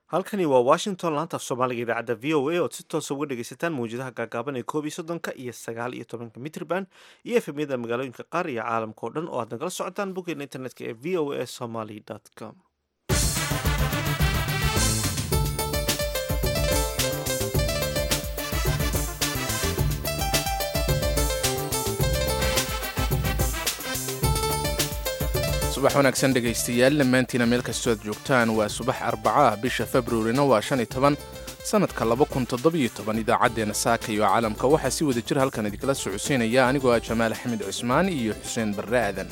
halkani waa washington laanta af soomaaliga idaacadda v o a ood si toosa uga dhegaysataan mawjadaha gaagaaban ee koob iyo soddonka iyo sagaal iyo tobanka mitrban iyo efemyada magaalooyinka qaar iyo caalamka oo dhan oo aad nagala socotaan boggeena internetka ee v o a somaly com subax wanaagsan dhegaystayaal dhammaantiina meel kastoo aad joogtaan waa subax arbaca ah bisha februarina waa shan iyo toban sannadka laba kun toddobiyo toban idaacaddeenna saaka iyo caalamka waxaa si wada jir halkan idinkala socodsiinaya anigoo ah jamaal axmed cusmaan iyo xuseen barre aadan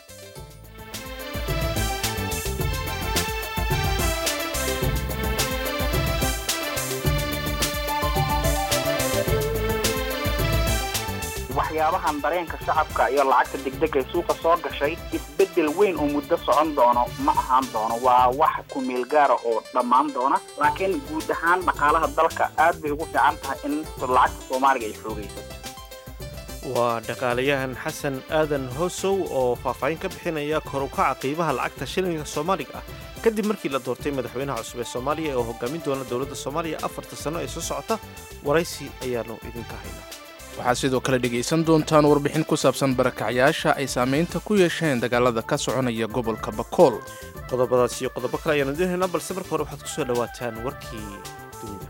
waxyaabahan dareenka shacabka iyo lacagta degdeg ee suuqa soo gashay isbeddel weyn oo muddo socon doono ma ahaan doono waa wax ku-meel gaara oo dhammaan doona laakiin guud ahaan dhaqaalaha dalka aad bay ugu fiican tahay in lacagta soomaaliga ay xoogaysato waa dhaqaalayahan xasan aadan hoosow oo faahfaahin ka bixinaya kor u kaca qiimaha lacagta shilinka soomaaliga ah kadib markii la doortay madaxweynaha cusub ee soomaaliya oo hogaamin doona dowladda soomaaliya afarta sano ee soo socota waraysi ayaanu idinka haynaa waxaad sidoo kale dhegaysan doontaan warbixin ku saabsan barakacyaasha ay saamaynta ku yeesheen dagaalada ka soconaya gobolka bakool qodobadaas iyo qodobo kale ayaanu idiin haynaa balse marka hore waxaad ku soo dhowaataan warkii dunida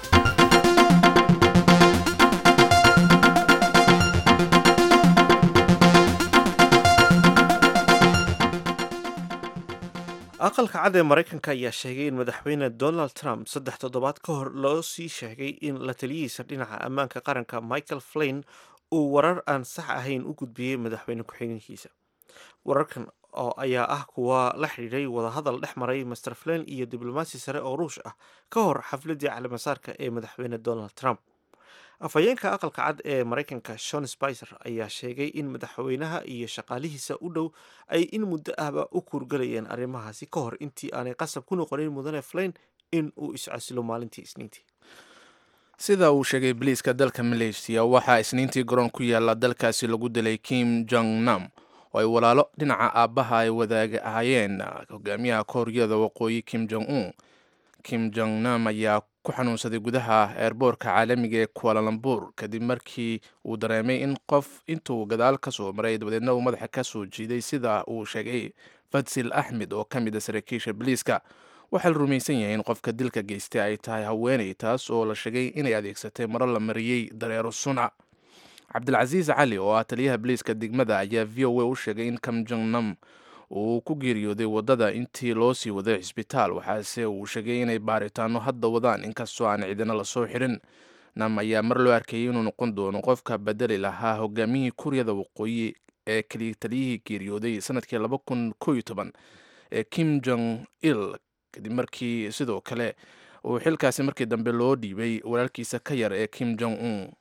aqalka cad ee maraykanka ayaa sheegay in madaxweyne donald trump saddex toddobaad ka hor loo sii sheegay in la taliyihiisa dhinaca ammaanka qaranka michael flain uu warar aan sax ahayn u gudbiyey madaxweyne ku-xigeenkiisa wararkan oo ayaa ah kuwa la xidhiidhay wadahadal dhex maray master flain iyo diblomaasi sare oo ruush ah ka hor xafladii calimasaarka ee madaxweyne donald trump afhayeenka aqalka cad ee maraykanka shon spicer ayaa sheegay in madaxweynaha iyo shaqaalihiisa u dhow ay in muddo ahba u kuurgalayeen arrimahaasi ka hor intii aanay qasab ku noqonin mudane flain in uu iscasilo maalintii isniintii sida uu sheegay boliiska dalka maleysiya waxaa isniintii garoon ku yaala dalkaasi lagu dilay kim jong nam oo ay walaalo dhinaca aabbaha ay wadaaga ahaayeen hogaamiyaha kooriyada waqooyi kim jong un kim jong nam ayaa ku xanuunsaday gudaha eerboorka caalamiga ee kualalambur kadib markii uu dareemay in qof intuu gadaal ka soo maray dabadeedna uu madaxa ka soo jiiday sida uu sheegay fadsil axmed oo ka mid a saraakiisha boliiska waxaa la rumaysan yahay in qofka dilka geystay ay tahay haweeney taas oo la sheegay inay adeegsatay maro la mariyey dareero sunca cabdilcasiis cali oo ah taliyaha boliiska degmada ayaa v o a u sheegay in kam jong nam uu ku geeriyooday waddada intii loo sii waday cisbitaal waxaase uu sheegay inay baaritaano hadda wadaan inkastoo aan cidina lasoo xirin nam ayaa mar loo arkayay inuu noqon doono qofka bedeli lahaa hogaamiyihii kuuriyada waqooyi ee keliya taliyihii geeriyooday sanadkii laba kun koo iyo toban ee kim jong il kadib markii sidoo kale uu xilkaasi markii dambe loo dhiibay walaalkiisa ka yar ee kim jong un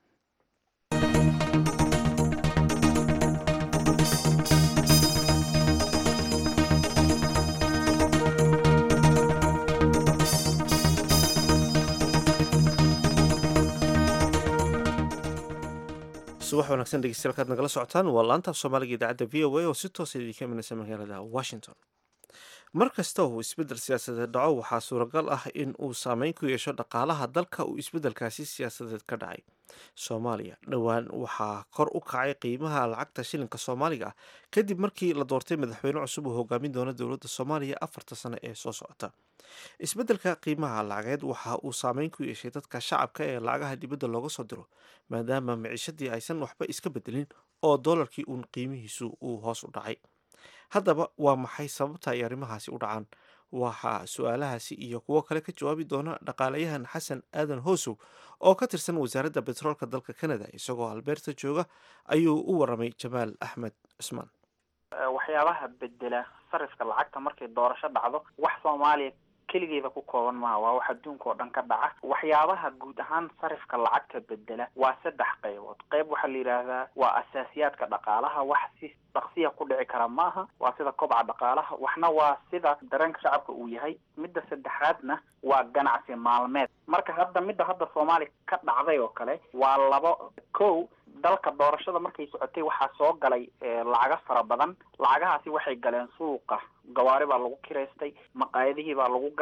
subax wanaagsan dhegeystayaal kaad nagala socotaan waa laantaaf soomaaliga idaacadda v o a oo si toosa idinka imanaysa magaalada washington mar kasta uu isbeddel siyaasadeed dhaco waxaa suuragal ah in uu saameyn ku yeesho dhaqaalaha dalka uu isbeddelkaasi siyaasadeed ka dhacay soomaaliya dhowaan waxaa kor u kacay qiimaha lacagta shilinka soomaaliga ah kadib markii la doortay madaxweyne cusub uu hogaamin doono dowladda soomaaliya afarta sano ee soo socota isbeddelka qiimaha lacageed waxa uu saameyn ku yeeshay dadka shacabka ee lacagaha dibadda looga soo diro maadaama miciishadii aysan waxba iska bedelin oo doolarkii uun qiimihiisu uu hoos u dhacay haddaba waa maxay sababta ay arrimahaasi u dhacaan waxaa su-aalahaasi iyo kuwo kale ka jawaabi doona dhaqaalayahan xasan aadan hoosow oo ka tirsan wasaaradda betroolka dalka canada isagoo albeerta jooga ayuu u waramay jamaal axmed cusmaan waxyaabaha bedela sarifka lacagta markay doorasho dhacdo wax soomaaliya keligeeda ku kooban maha waa wax adduunka oo dhan ka dhaca waxyaabaha guud ahaan sarifka lacagta bedela waa saddex qaybood qayb waxaa la yidhaahdaa waa asaasiyaadka dhaqaalaha wax si dhaqsiya ku dhici kara maaha waa sida kobca dhaqaalaha waxna waa sida dareenka shacabka uu yahay midda saddexaadna waa ganacsi maalmeed marka hadda midda hadda soomaaliya ka dhacday oo kale waa labo kow dalka doorashada markay socotay waxaa soo galay lacago fara badan lacagahaasi waxay galeen suuqa gawaari baa lagu kiraystay maqaayadihii baa lagu galay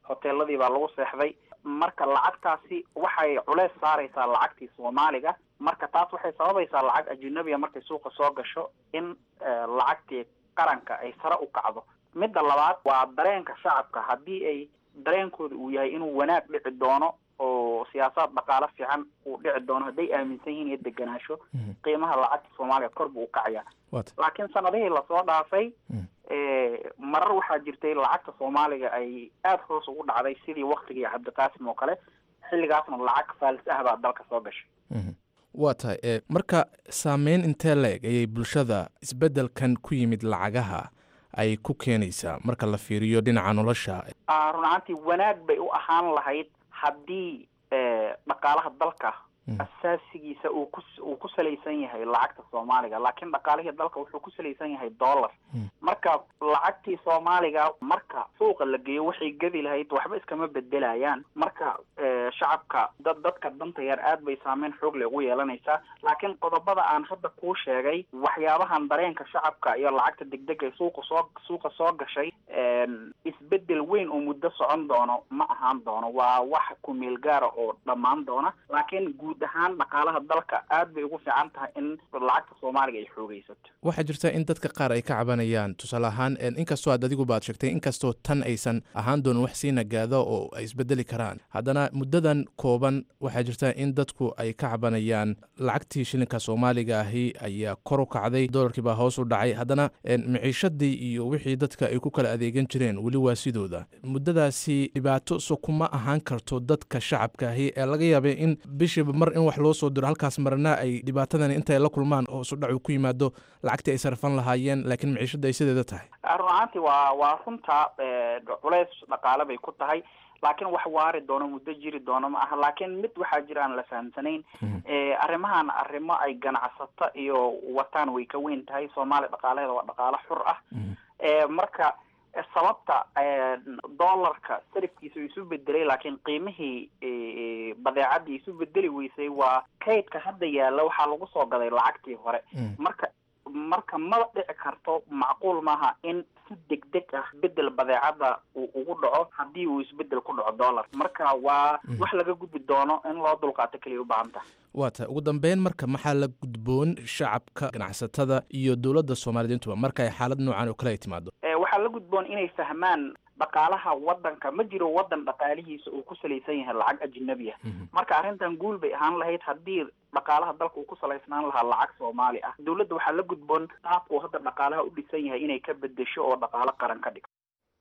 hoteeladii baa lagu seexday marka lacagtaasi waxay culeys saaraysaa lacagtii soomaaliga marka taas waxay sababaysaa lacag ajinabiya markay suuqa soo gasho in lacagtii qaranka ay sare u kacdo midda labaad waa dareenka shacabka haddii ay dareenkooda uu yahay inuu wanaag dhici doono oo siyaasaad dhaqaalo fiican uu dhici doono hadday aaminsan yihiin iyo deganaansho qiimaha lacagta soomaaliya kor buu ukacaya laakiin sanadihii lasoo dhaafay marar waxaa jirtay lacagta soomaaliga ay aada hoos ugu dhacday sidii waktigii cabdiqaasim oo kale xilligaasna lacag faalis ah baa dalka soo gashay waa tahay marka saameyn intee la-eg ayay bulshada isbeddelkan ku yimid lacagaha ay ku keenaysaa marka la fiiriyo dhinaca nolosha run ahaantii wanaag bay u ahaan lahayd haddii dhaqaalaha dalka asaasigiisa uu ku uu ku salaysan yahay lacagta soomaaliga laakiin dhaqaalihii dalka wuxuu ku salaysan yahay dollar marka lacagtii soomaaliga marka suuqa la geeyo waxay gedi lahayd waxba iskama bedelayaan marka shacabka dad dadka danta yar aad bay saameyn xoog leh ugu yeelanaysaa laakiin qodobada aan hadda kuu sheegay waxyaabahan dareenka shacabka iyo lacagta degdeg ee suuqa soo suuqa soo gashay isbedel weyn oo muddo socon doono ma ahaan doono waa wax kumeel gaara oo dhammaan doona laakiin guud ahaan dhaqaalaha dalka aad bay ugu fiican tahay in lacagta soomaaliga ay xoogeysato waxaa jirta in dadka qaar ay ka cabanayaan tusaale ahaan inkastoo aad adigu baad sheegtay inkastoo tan aysan ahaan doonin wax sii nagaada oo ay isbedeli karaan haddana muddadan kooban waxaa jirta in dadku ay ka cabanayaan lacagtii shilinka soomaaliga ahi ayaa kor u kacday dolarkii baa hoos u dhacay haddana miciishadii iyo wixii dadka ay ku kala adeegan jireen weli waa sidooda muddadaasi dhibaato so kuma ahaan karto dadka shacabka ahi ee laga yaabay in bishiiba mar in wax loo soo diro halkaas marna ay dhibaatadani intay la kulmaan hoos u dhac uu ku yimaado lacagtii ay sarfan lahaayeen laakiin miciishada ay sideeda tahay run ahaantii waa waa runta culeys dhaqaale bay ku tahay laakiin wax waari doono muddo jiri doono ma aha laakiin mid waxaa jira aan la fahamsanayn arrimahan arrimo ay ganacsato iyo wataan way ka weyn tahay soomaaliya dhaqaalaheeda waa dhaqaalo xur ah marka sababta dollarka sarifkiisa uu isu bedelay laakiin qiimihii badeecadii isu bedeli weysay waa kaydka hadda yaalla waxaa lagu soo gaday lacagtii hore marka marka ma dhici karto macquul maaha in si degdeg ah bedel badeecada uu ugu dhaco haddii uu isbedel ku dhaco dollar marka waa wax laga gudbi doono in loo dulqaato keliya u baahan tahay waa tahay ugu dambeyn marka maxaa la gudboon shacabka ganacsatada iyo dowladda soomaaliyiintuba marka ay xaalad noocan oo kale ay timaado waxaa la gudboon inay fahmaan dhaqaalaha wadanka ma jiro wadan dhaqaalihiisa uu ku salaysan yahay lacag ajnabi ah marka arrintan guul bay ahaan lahayd haddii dhaqaalaha dalka uu ku salaysnaan lahaa lacag soomaali ah dowladda waxaa la gudboon qaabkuu hadda dhaqaalaha u dhisan yahay inay ka bedesho oo dhaqaalo qaran ka dhigto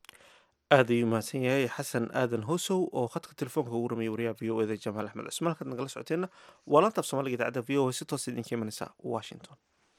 aad ayuu mahadsan yahay xasan aadan hosow oo khadka telefoonka ugu rameyay wariyaha v o eda jamaal axmed cusmaan halkaad nagala socoteenna waa laantaaf soomaaliga idaacadda v o a si toos idinka imanaysa washington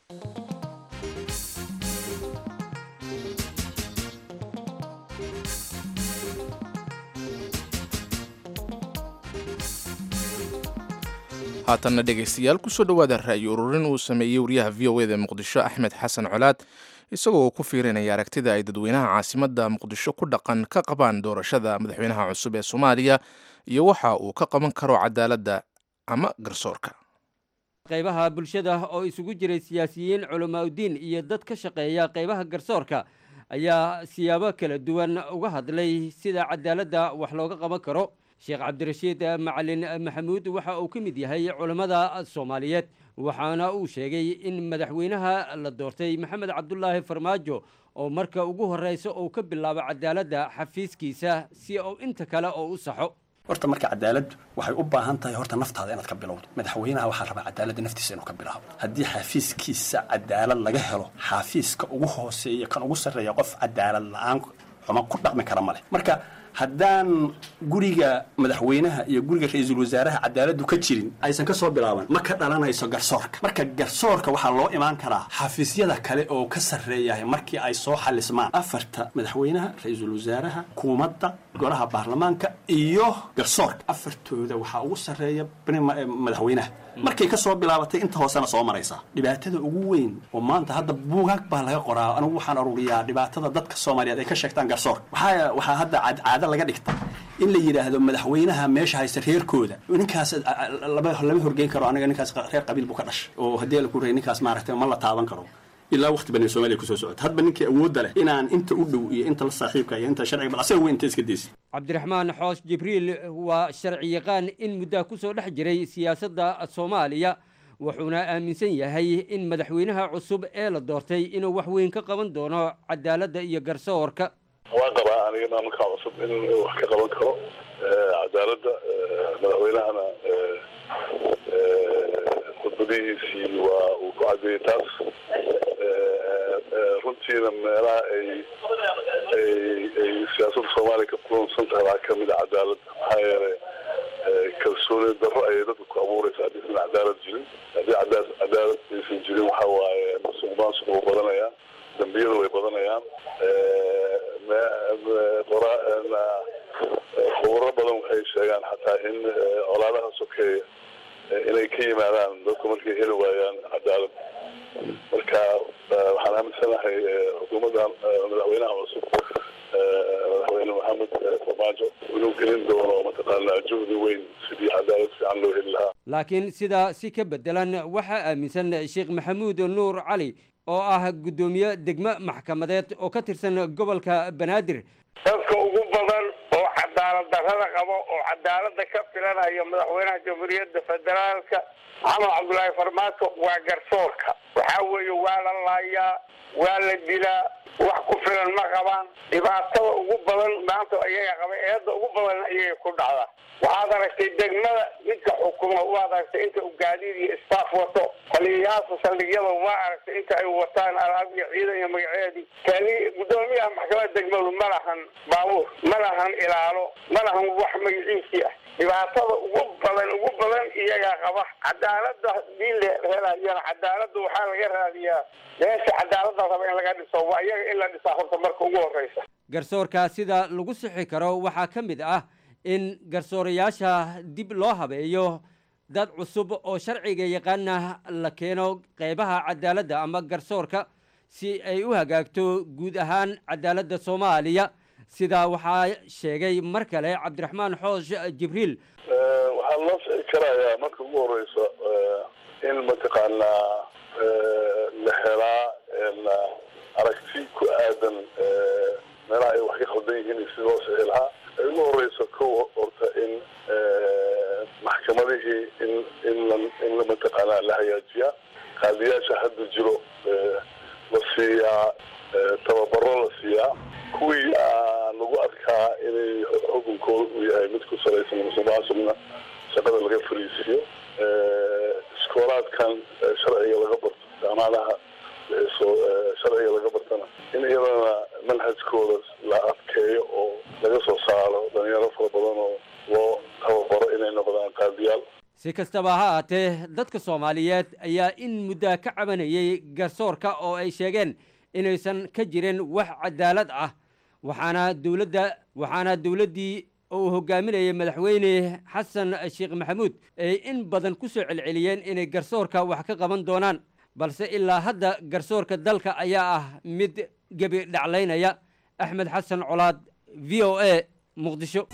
haatanna dhegaystayaal kusoo dhowaada ra'yi ururin uu sameeyey wariyaha v o eda muqdisho axmed xasan colaad isagoo ku fiirinaya aragtida ay dadweynaha caasimadda muqdisho ku dhaqan ka qabaan doorashada madaxweynaha cusub ee soomaaliya iyo waxa uu ka qaban karo cadaaladda ama garsoorka qaybaha bulshada oo isugu jiray siyaasiyiin culamaauddiin iyo dad ka shaqeeya qaybaha garsoorka ayaa siyaabo kala duwan uga hadlay sida cadaaladda wax looga qaban karo sheekh cabdirashiid macalin maxamuud waxa uu ka mid yahay culammada soomaaliyeed waxaana uu sheegay in madaxweynaha la doortay maxamed cabdulaahi farmaajo oo marka ugu horreysa uu ka bilaabo cadaaladda xafiiskiisa si uu inta kale oo u saxo horta marka cadaaladdu waxay u baahan tahay horta naftaada inaad ka bilowdo madaxweynaha waxaa rabaa cadaaladda naftiisa inuu ka bilaabo haddii xafiiskiisa cadaalad laga helo xafiiska ugu hooseeya kan ugu sarreeya qof cadaalad la-aan xuma ku dhaqmi kara ma leh marka haddaan guriga madaxweynaha iyo guriga ra-iisul wasaaraha cadaaladdu ka jirin aysan ka soo bilaaban ma ka dhalanayso garsoorka marka garsoorka waxaa loo imaan karaa xafiisyada kale oo ka sarreeyahay markii ay soo xalismaan afarta madaxweynaha ra-iisul wasaaraha hukuumadda golaha baarlamaanka iyo garsoorka afartooda waxaa ugu sarreeya madaxweynaha markay ka soo bilaabatay inta hoosena soo maraysaa dhibaatada ugu weyn oo maanta hadda buugaag baa laga qoraa anigu waxaan aruuriyaa dhibaatada dadka soomaaliyeed ay ka sheegtaan garsoorka waxaa waxaa hadda caado laga dhigta in la yidhaahdo madaxweynaha meesha haysta reerkooda ninkaas lama lama horgeyn karo aniga ninkaas reer qabiil buu ka dhashay oo haddii la ku ray ninkaas maaragtay ma la taaban karo ilaa waqti bani soomaaliya kusoo socota hadba ninkii awoodda leh inaan inta u dhow iyo inta la saaxiibka iyo inta sharciga bal asaga wey inta iska daysid cabdiraxmaan xoos jibriil waa sharci yaqaan in muddaa ku soo dhex jiray siyaasadda soomaaliya wuxuuna aaminsan yahay in madaxweynaha cusub ee la doortay inuu wax weyn ka qaban doono cadaaladda iyo garsoorka waan qabaa aniga maamulka cusub in wax ka qaban karo cadaaladda madaxweynahana khudbadihiisii waa uu ku cadeeyey taas runtiina meelaha ay ay ay siyaasadda soomaaliya ka kulunsan tahay waxaa kamid a cadaaladda maxaa yeelay kalsooni darro ayay dadka ku abuureysa haddii san cadaalad jirin haddii cada cadaalad aysan jirin waxa waaye musuq maasuq wuu badanayaa dambiyada way badanayaan khuburo badan waxay sheegaan xataa in colaadaha sokeeya inay ka yimaadaan dadku markay heli waayaan cadaalad marka waxaan aaminsanahay xukuumadda madaxweynaha cusub madaxweyne maxamed farmaajo inuu gelin doono mataqaanaa juhdi weyn sidii cadaalad fiican loo heli lahaa laakiin sidaa si ka bedelan waxaa aaminsan sheekh maxamuud nuur cali oo ah guddoomiye degmo maxkamadeed oo ka tirsan gobolka banaadir dadka ugu badan oo cadaalad darrada qabo oo cadaaladda ka filanayo madaxweynaha jamhuuriyadda federaalka maxamed cabdullaahi farmaajo waa garsoorka waxaa weeye waa la laayaa waa la dilaa wax ku filan ma qabaan dhibaatada ugu badan maanta ayaga qaba eedda ugu badan ayay ku dhacdaa waxaad aragtay degmada midka xukuma waad aragtay inta uu gaadiid iyo staff wato taliyayaasha saldhigyada waa aragtay inta ay wataan alaab iyo ciidan iyo magaceedii kani guddoomiyaha maxkamadda degmadu ma lahan baabuur ma lahan ilaalo ma lahan wax magaciisii ah dhibaatada ugu badan ugu badan iyagaa qaba cadaaladda hadii la helayana cadaaladda waxaa laga raadiyaa meesha cadaaladda raba in laga dhiso waa iyaga in la dhisaa horta marka ugu horeysa garsoorka sida lagu sixi karo waxaa ka mid ah in garsoorayaasha dib loo habeeyo dad cusub oo sharciga yaqaana la keeno qeybaha cadaaladda ama garsoorka si ay u hagaagto guud ahaan cadaaladda soomaaliya sidaa waxaa sheegay mar kale cabdiraxmaan xoosh jibriil waxaa loo sixi karayaa marka ugu horeysa in mataqaanaa la helaa aragti ku aadan meelaha ay wax ka khaldan yihiin si loo sixi lahaa ay ugu horeyso kow horta in maxkamadihii in in la in la mataqaanaa la hagaajiyaa qaadiyaasha hadda jiro la siiyaa tababaro la siiyaa kuwii lagu arkaa inay xukunkooda uu yahay mid ku salaysan musuqmaasuqna shaqada laga fariisiiyo iskoolaadkan sharciga laga barto jaamacadaha sharciga laga bartana in iyadana manhajkooda la adkeeyo oo laga soo saaro dhalinyaro fara badan oo loo tababaro inay noqdaan qaadiyaal si kastaba ha aatee dadka soomaaliyeed ayaa in muddaa ka cabanayay garsoorka oo ay sheegeen inaysan ka jirin wax cadaalad ah waxaana dowladda waxaana dowladdii uu hogaaminayay madaxweyne xasan sheekh maxamuud ay in badan ku soo celceliyeen inay garsoorka wax ka qaban doonaan balse ilaa hadda garsoorka dalka ayaa ah mid gebi dhaclaynaya axmed xasan colaad v o a muqdisho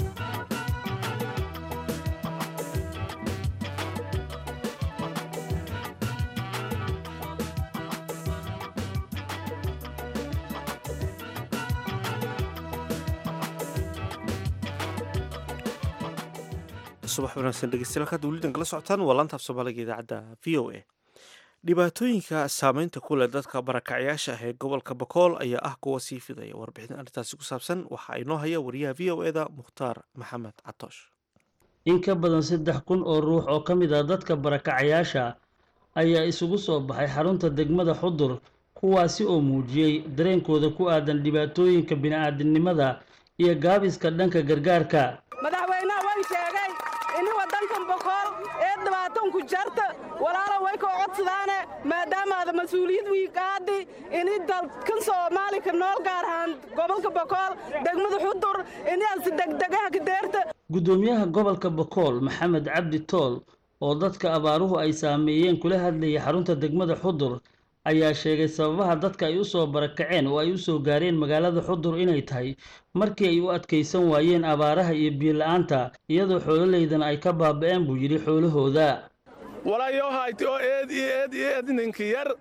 subax wanaagsan dhegeystayaal hadda weli kala socotaan waa laantaaf soomaaliga idaacadda v o a dhibaatooyinka saameynta ku leh dadka barakacyaasha ah ee gobolka bakool ayaa ah kuwa sii fidaya warbixin arrintaasi ku saabsan waxaa inoo haya wariyaha v o eda mukhtaar maxamed catoosh in ka badan saddex kun oo ruux oo ka mid ah dadka barakacayaasha ayaa isugu soo baxay xarunta degmada xudur kuwaasi oo muujiyey dareenkooda ku aadan dhibaatooyinka bini'aadinimada iyo gaabiska dhanka gargaarka madaxweynaha way sheegay ini waddankan bokool ee dhibaatanku jarta walaalo way koo codsadaane maadaamaada mas-uuliyad wiiqaadi ini dalkan soomaali ka nool gaar ahaan gobolka bokool degmada xudur inaasi degdegaha ka deerta guddoomiyaha gobolka bokool maxamed cabdi tool oo dadka abaaruhu ay saameeyeen kula hadlayay xarunta degmada xudur ayaa sheegay sababaha dadka ay u soo barakaceen oo ay u soo gaareen magaalada xudur inay tahay markii ay u adkaysan waayeen abaaraha iyo biyo-la-aanta iyadoo xoololeydana ay ka baaba'een buu yidhi xoolahooda walayohayti oo eed iyo eed iyo eed ninki yar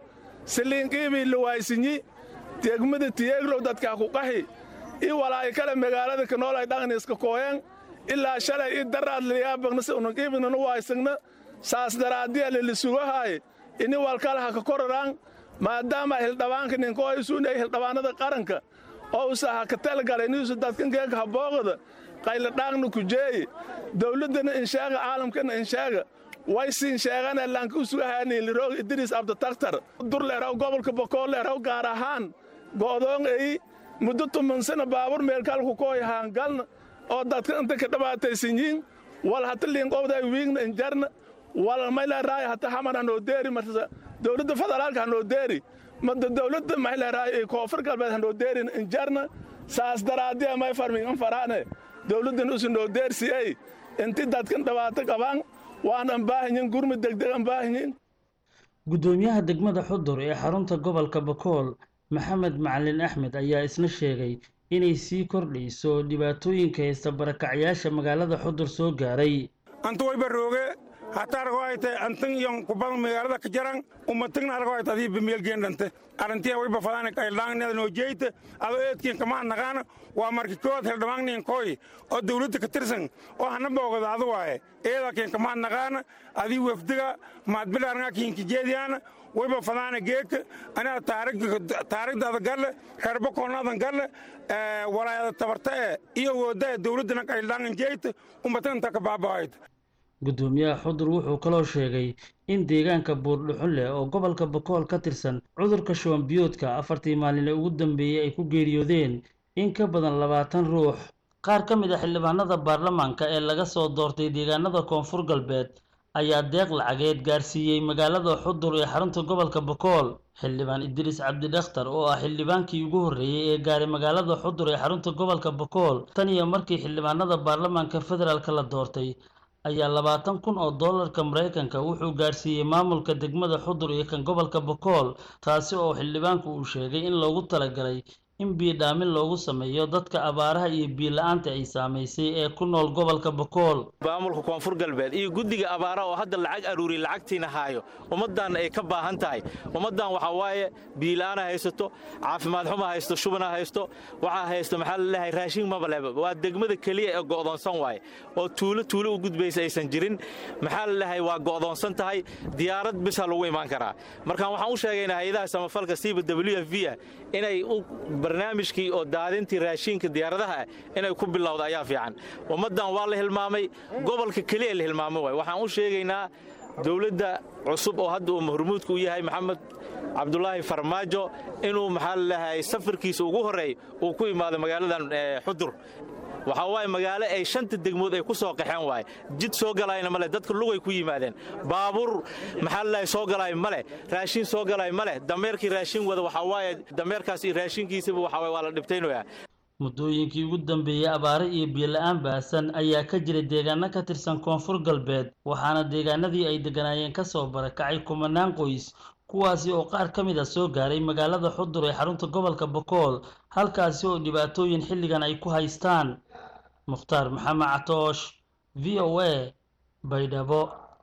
siliinqiibii luwaysinyi degmada tiyeeglow dadkaa ku qahi i walaa'i kale magaalada kanoolay dhaqniiska kooyan ilaa shalay i daraad liyaabaqnase unanqiibinanu waysagna saas daraadiya lilisugahaay ini walkalaha ka kororaan maadaama hildhabaanka ninkooysuunay hildhabaanada qaranka oo usaha ka talgalay niisu dadkankeeka habooqada qayladhaaqna kujeeye dawladdana insheega caalamkana insheega waysiin sheegana laanka usugahaaniiliroog idriis abditaktar durleeraw gobolka bokoolleeraw gaar ahaan go'doon eyi muddo tumansana baabur meelkaalku kooyahaan galna oo dadka inta ka dhibaataysanyiin wal hata liinqowday wiigna injarna wal mayleeraay hata xamar hanoo deeri marsa dowladda federaalka hanoo deeri mada dowladda mayleeraay ee koonfur galbeed hanoo deerin injarna saas daraadiya may farmigan faraane dowladdan usu noo deersiyey inti dadkan dhibaato qabaan waan ambaahanyin gurmi degdeg ambaahanyin guddoomiyaha degmada xudur ee xarunta gobolka bakool maxamed macalin axmed ayaa isna sheegay inay sii kordhayso dhibaatooyinka haysta barakacyaasha magaalada xudur soo gaaray anta wayba rooge hataa argo ay tahay antan iyo kubadan magaalada ka jaran umatagna argo ay tahay bimielgeendhante arantiya wayba fadaan qayldhaangnada noo jeeyta adoo eedkiin kama naqaana waa marki kood heldhamaangniin kooy oo dawladda ka tirsan oo hana boogada adu waaye eedaa kiin kama naqaana adii wafdiga maadbilaarngaa kiinka jeediyaana wayba fadaana geeka anaa taarigdaada galle reerbakoonaadan galle walaayada tabarta e iyo wooda dawladdana qayldhaangan jeeyta umataganta ka baaba'ayta guddoomiyaha xudur wuxuu kaloo sheegay in deegaanka buurdhuxunleh oo gobolka bakool ka tirsan cudurka shuwanbiyoodka afartii maalin ee ugu dambeeyey ay ku geeriyoodeen in ka badan labaatan ruux qaar ka mid a xildhibaanada baarlamaanka ee laga soo doortay deegaanada koonfur galbeed ayaa deeq lacageed gaarsiiyey magaalada xudur ee xarunta gobolka bakool xildhibaan idriis cabdidakhtar oo ah xildhibaankii ugu horreeyey ee gaaray magaalada xudur ee xarunta gobolka bakool tan iyo markii xildhibaanada baarlamaanka federaalk la doortay ayaa labaatan kun oo doolarka maraykanka wuxuu gaarsiiyey maamulka degmada xudur iyo kan gobolka bakool taasi oo xildhibaanku uu sheegay in loogu talagalay in biidhaamin loogu sameeyo dadka abaaraha iyo biila-aanta ay saamaysay ee ku nool gobolka bakool maamulka koonfur galbeed iyo guddiga abaaraha oo hadda lacag aruuriya lacagtiina haayo ummaddan ay ka baahan tahay ummaddan waxaa waaye biila-aana haysato caafimaad xuma haysto shubana haysto waxaa haysto maxaa laleeyahay raashin mabaleba waa degmada keliya ee go'doonsan waaye oo tuulo tuulo u gudbaysa aysan jirin maxaa laleeyahay waa go'doonsan tahay diyaarad bisa lagu imaan karaa markaan waxaan u sheegaynaa hay-adaha samafalka siiba w f v ah inay barnaamijkii oo daadintii raashiinka diyaaradaha ah inay ku bilowda ayaa fiican ummaddan waa la hilmaamay gobolka keliya la hilmaamo waay waxaan u sheegaynaa dowladda cusub oo hadda uu mahurmuudka u yahay maxamed cabdulaahi farmaajo inuu maxaa laleeyahay safarkiisa ugu horreey uu ku imaado magaaladan xudur waxaa waaye magaalo ay shanta degmood ay ku soo qaxeen waaye jid soo galayna male dadka lugay ku yimaadeen baabuur maxaa lalahay soo galay male raashin soo galay male dameerkii raashin wada waxaa waaye dameerkaas iyo raashinkiisaba waxaa waaye waa la dhibtaynoyaa muddooyinkii ugu dambeeyey abaare iyo biyo-la-aan baasan ayaa ka jiray deegaano ka tirsan koonfur galbeed waxaana deegaanadii ay degganaayeen ka soo barakacay kumanaan qoys kuwaasi oo qaar ka mid a soo gaaray magaalada xudur ee xarunta gobolka bakool halkaasi oo dhibaatooyin xilligan ay ku haystaan mukhtaar maxamed catoosh v o a baydhabo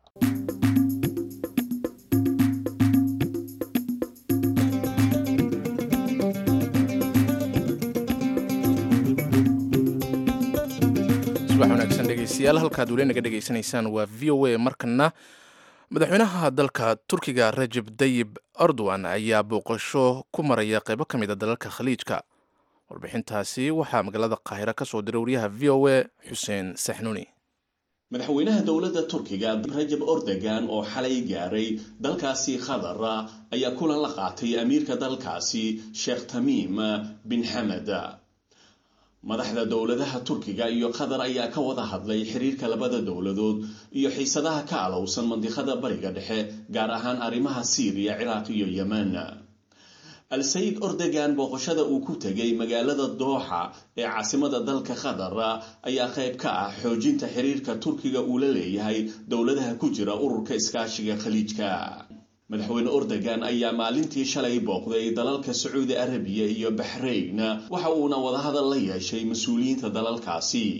subax wanaagsan dhegeystayaal halkaad weli naga dhegeysanaysaan waa v o a markana madaxweynaha dalka turkiga rajeb dayib erdogan ayaa booqasho ku maraya qeybo ka mid a dalalka khaliijka warbixintaasi waxaa magaalada qaahira ka soo diray wariyaha v o a xuseen saxnuuni madaxweynaha dowladda turkiga rajab ordogan oo xalay gaaray dalkaasi khatar ayaa kulan la qaatay amiirka dalkaasi sheekh tamiim bin xamed madaxda dowladaha turkiga iyo qatar ayaa ka wada hadlay xiriirka labada dowladood iyo xiisadaha ka alowsan mandiqada bariga dhexe gaar ahaan arrimaha siiriya ciraaq iyo yemen al-sayid ordogan booqashada uu ku tegay magaalada dooxa ee caasimada dalka qatar ayaa qayb ka ah xoojinta xiriirka turkiga uu la leeyahay dowladaha ku jira ururka iskaashiga khaliijka madaxweyne ordogan ayaa maalintii shalay booqday dalalka sacuudi arabiya iyo baxrayn waxa uuna wadahadal la yeeshay mas-uuliyiinta dalalkaasi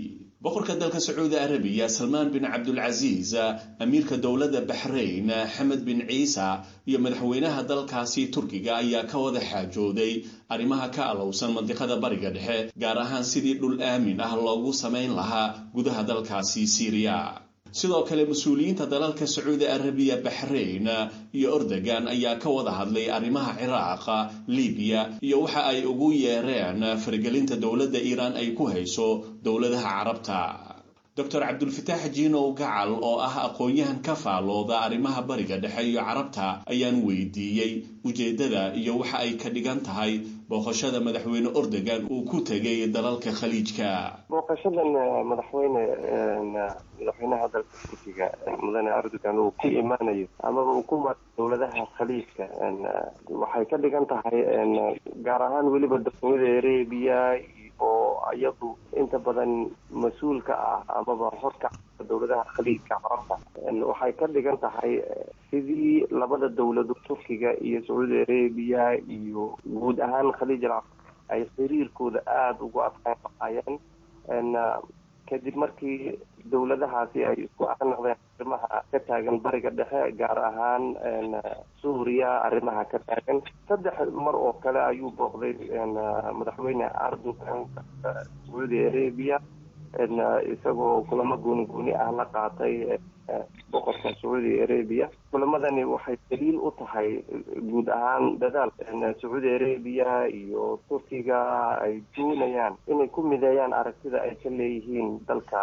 boqorka dalka sacuudi arabiya salmaan bin cabdulcasiis amiirka dowladda baxrayn xamed bin ciisa iyo madaxweynaha dalkaasi turkiga ayaa ka wada xaajooday arrimaha ka alowsan mandiqada bariga dhexe gaar ahaan sidii dhul aamin ah loogu samayn lahaa gudaha dalkaasi siiriya sidoo kale mas-uuliyiinta dalalka sacuudi arabiya baxrayn iyo ordogan ayaa ka wada hadlay arrimaha ciraaq libiya iyo waxa ay ugu yeereen faragelinta dowladda iiraan ay ku hayso dowladaha carabta doctor cabdulfataax jiinow gacal oo ah aqoon-yahan ka faalooda arrimaha bariga dhexe iyo carabta ayaan weydiiyey ujeeddada iyo waxa ay ka dhigan tahay booqashada madaxweyne ordogan uu ku tegay dalalka khaliijka booqashadan madaxweyne madaxweynaha dalka turkiga mudane erdogan uu ku imaanayo amaba uu ku maro dowladaha khaliijka waxay ka dhigan tahay gaar ahaan weliba sacuudi arabiya oo iyadu inta badan mas-uulka ah amaba horka dowladaha khaliijka carabta waxay ka dhigan tahay sidii labada dowladood turkiga iyo sacuudi arabiya iyo guud ahaan khaliij alcarab ay xiriirkooda aada ugu adkaan lahaayeen kadib markii dowladahaasi ay isku aqnaqdeen arrimaha ka taagan bariga dhexe gaar ahaan suuriya arrimaha ka taagan saddex mar oo kale ayuu booqday madaxweyne erdogan sacuudi arabiya isagoo kulamo gooni gooni ah la qaatay boqorka sacuudi arabiya kulamadani waxay daliil u tahay guud ahaan dadaal sacuudi arabiya iyo turkiga ay doonayaan inay ku mideeyaan aragtida ay ka leeyihiin dalka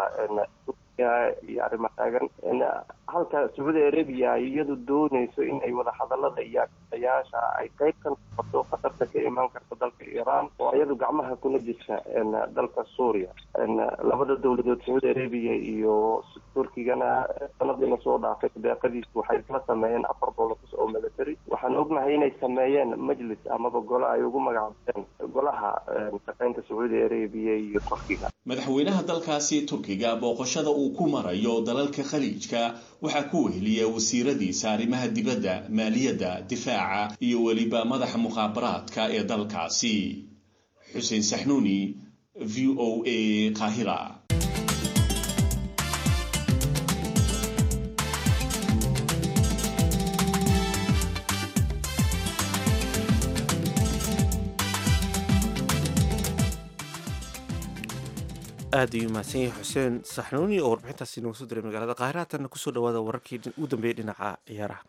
iyo arrima taagan halka sacuudi arabiya ay iyadu doonayso in ay wada hadalada iyo ayaasha ay qayb ka noqoto khatarta ka imaan karta dalka iiraan oo iyadu gacmaha kuna jirta dalka suuriya labada dowladood sacuudi arabiya iyo turkigana sanadiina soo dhaafay deeqadiisu waxay isla sameeyeen afar bolos oo military waxaan ognahay inay sameeyeen majlis amaba gole ay ugu magacaabeen golaha shaqeynta sacuudi arabiya iyo turkiga madaxweynaha dalkaasi turkiga booqashada uu ku marayo dalalka khaliijka waxaa ku weheliya wasiiradiisa arrimaha dibadda maaliyadda difaaca iyo weliba madaxa mukhaabaraadka ee dalkaasi xuseen saxnuuni v o a qaahira aad ayuu mahadsan yahay xuseen saxnuuni oo warbixintaasi nooga soo diray magaalada qaahira hatanna kusoo dhawaada wararkii ugu dambeeyey dhinaca ciyaaraha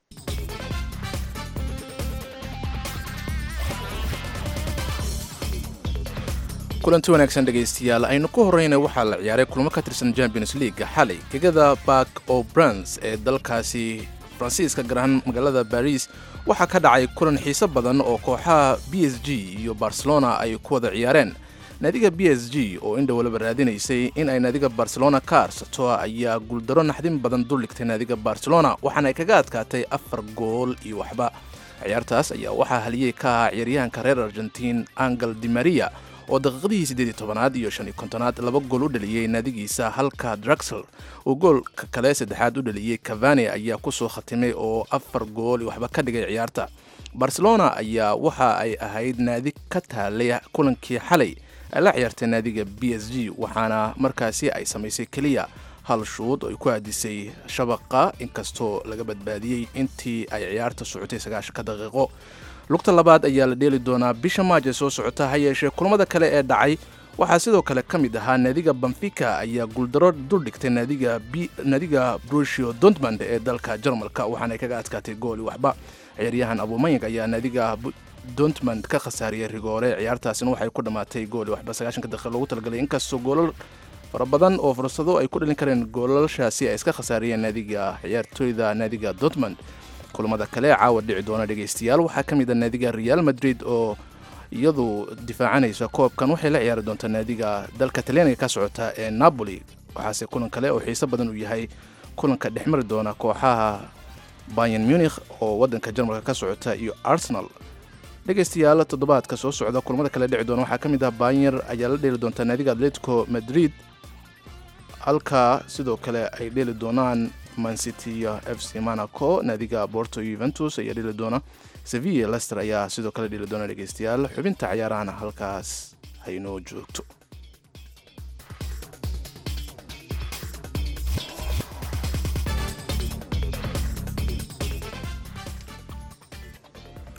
kulanti wanaagsan dhegaystayaal aynu ku horreyna waxaa la ciyaaray kulmo ka tirsan champions league xalay gegada bark o brans ee dalkaasi faransiiska gaar ahaan magaalada baris waxaa ka dhacay kulan xiiso badan oo kooxaha b s g iyo barcelona ay ku wada ciyaareen naadiga b s g oo indha waliba raadinaysay in ay naadiga barcelona ka arsato ayaa guuldaro naxdin badan duldhigtay naadiga barcelona waxaana ay kaga adkaatay afar gool iyo waxba ciyaartaas ayaa waxaa haliyey ka ahaa ciyaaryahanka reer argentiin angel di maria oo daqiiqadihii siddeed tobanaad iyo shan iyo kontonaad laba gool u dhaliyey naadigiisa halka draxel uu goolka kale saddexaad u dhaliyey cavani ayaa kusoo khatimay oo afar gool iyo waxba ka dhigay ciyaarta barcelona ayaa waxa ay ahayd naadi ka taalay kulankii xalay ay la ciyaartay naadiga b s g waxaana markaasi ay samaysay keliya hal shuud oo ay ku aadisay shabaqa inkastoo laga badbaadiyey intii ay ciyaarta socotay sagaashanka daqiiqo lugta labaad ayaa la dheeli doonaa bisha maaj ee soo socota ha yeeshee kulamada kale ee dhacay waxaa sidoo kale ka mid ahaa naadiga bamfika ayaa guuldaro duldhigtay naadiga brushio dontmand ee dalka jarmalka waxaana ay kaga adkaatay gooli waxba ciyaaryahan abumayang ayaa naadiga dontmand ka khasaariyey rigoore ciyaartaasina waxay ku dhammaatay gooli waxba sagaashanka daqiiqa loogu talagalay inkastoo goolal fara badan oo fursado ay ku dhalin kareen goolashaasi ay iska khasaariyeen naadiga ciyaartooyda naadiga dontmand kulamada kale caawa dhici doona dhegaystayaal waxaa ka mid a naadiga real madrid oo iyadu difaacanaysa koobkan waxay la ciyaari doontaa naadiga dalka talyaaniga ka socota ee napoli waxaase kulan kale oo xiiso badan uu yahay kulanka dhexmari doona kooxaha bayan munikh oo wadanka jarmalka ka socota iyo arsenal dhegaystayaal toddobaadka soo socda kulamada kale dhici doona waxaa ka mid ah banyer ayaa la dheeli doontaa naadiga atletico madrid halka sidoo kale ay dheeli doonaan mancity iyo f c monaco naadiga borto yuventus ayaa dheli doona sevilla lester ayaa sidoo kale dheli doona dhegeystayaal xubinta cayaarahana halkaas haynoo joogto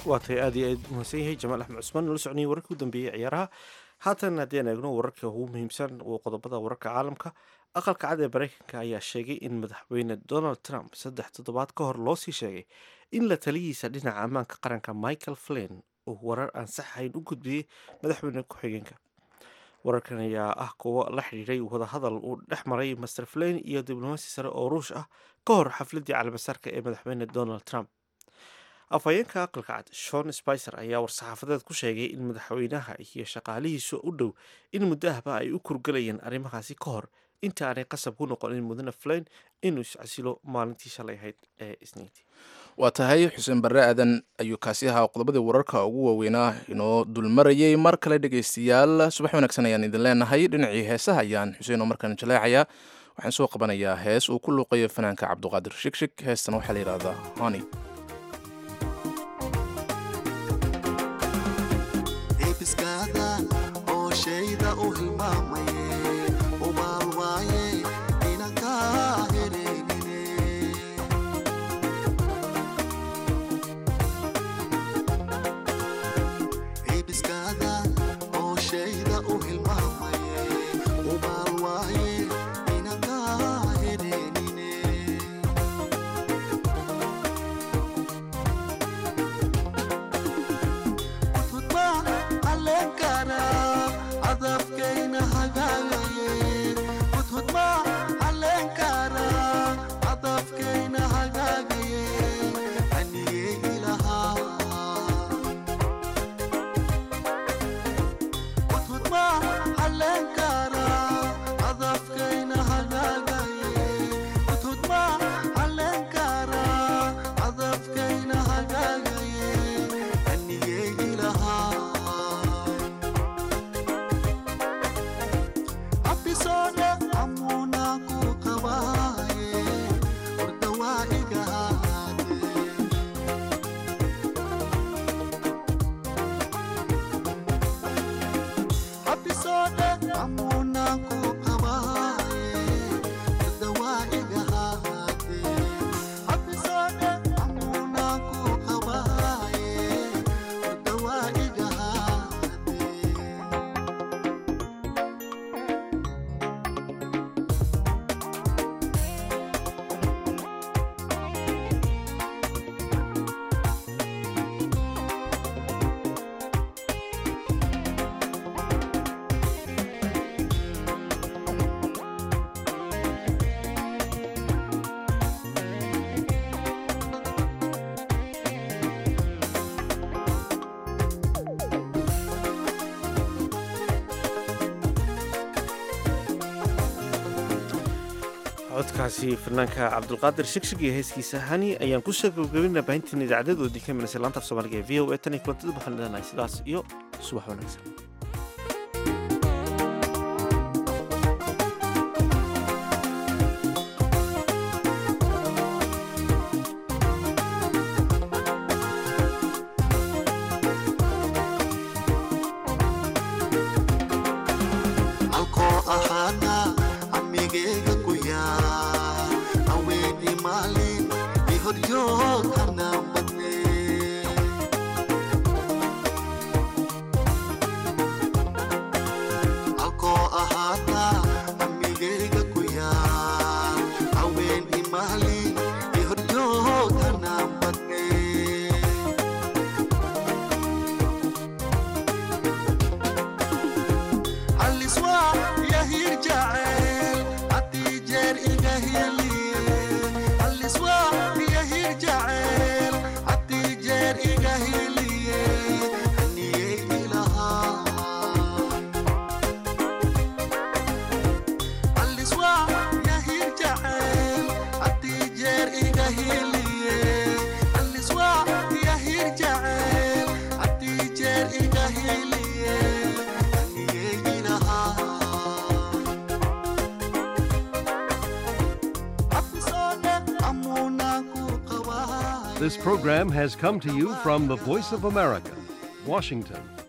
waatay aad iyo aad mahadsan yahay jamaal axmed cusmaan nala socnayay wararkii u dambeeyey ciyaaraha haatan haddeen eegno wararka ugu muhiimsan oo qodobada wararka caalamka aqalka cad ee maraykanka ayaa sheegay in madaxweyne donald trump saddex toddobaad ka hor loo sii sheegay in la taliyiisa dhinaca ammaanka qaranka michael flin uu warar aan sax ahayn u gudbiyey madaxweyne ku-xigeenka wararkan ayaa ah kuwo la xidhiidhay wadahadal uu dhex maray master flin iyo diblomaasi sare oo ruush ah ka hor xafladii calamasarka ee madaxweyne donald trump afhayeenka aqalka cad shon spicer ayaa war-saxaafadeed ku sheegay in madaxweynaha iyo shaqaalihiisu u dhow in muddo ahba ay u kurgalayeen arrimahaasi ka hor inta aanay qasab ku noqonin mudane flain inuu iscasilo maalintii shalay ahayd ee isniintii waa tahay xuseen barre aadan ayuu kaasi ahaa qodobadii wararka ugu waaweynaa inoo dulmarayay mar kale dhegaystayaal subax wanaagsan ayaan idin leenahay dhinacii heesaha ayaan xuseen oo markaan jaleecayaa waxaan soo qabanayaa hees uu ku luuqayo fanaanka cabduqaadir shigshig heestan waxaa la yidhahdaa honi codkaasi fanaanka cabdulqaadir shigshig iyo heeskiisa hani ayaan kusoo gabagabinaa baahintiin idaacadedoodii ka milaysay laanta af soomaaliga ee v o e tan iyo kulantida waxaan leenahay sidaas iyo subax wanaagsan This program has come to you from the Voice of America, Washington.